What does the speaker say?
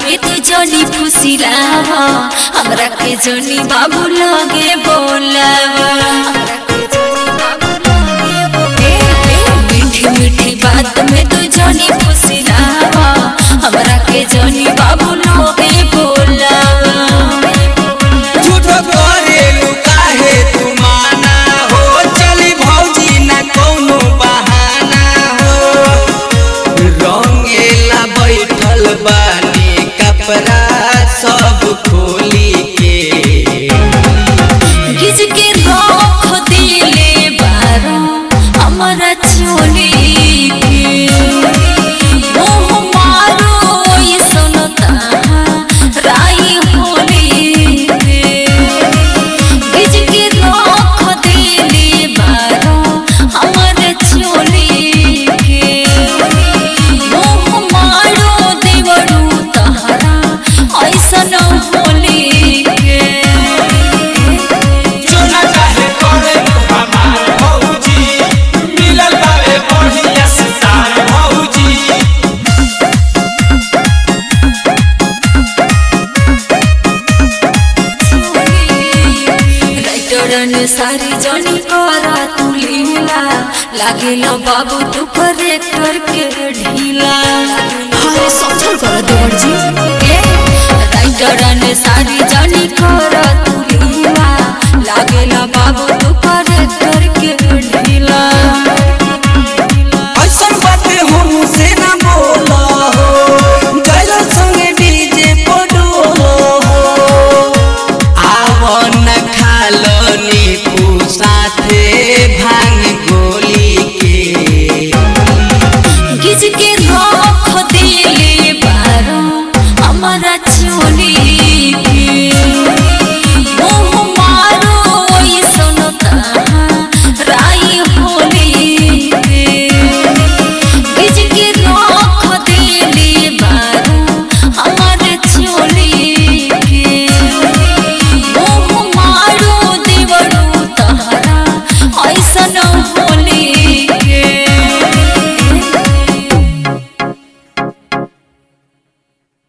में तू जनी खुशी लावा हमरा के जनी बाबू लगे बोलावा हमरा के जनी बाबू लगे बोलावा। मीठी मीठी बात में तू जनी खुशी लावा हमरा के जनी बाबू लगे बोलावा झूठ करेलू काहे तू माना हो चली भौजी ना कौनो बहाना हो रंगेला बैठल बानी कपड़ा सब खोली के घिच के रख दिले बारो हमरा चोली के मोह मारो ऐसन ताहा राई होली के घिच के रख दिले बारो हमरा चोली के मोह मारो देवरू तहरा ऐसन होली के चोला चाहे करे हमार भौजी मिलल बावे बढ़िया सितार भौजी राइटरन सारी जनी करा तू लीला लागेल बाबू तू करेक्टर के ढीला अरे समझल कर देवर जी राइटरन सारी जनी करा तू लीला लागेल बाबू तू करेक्टर के ढीला ऐसन बाते हमसे ना बोला हो जैला संगे डीजे पडोलो हो आवन खालनी पू साथे भांग गोली के घिच के रख दिले बारो हमारा चोली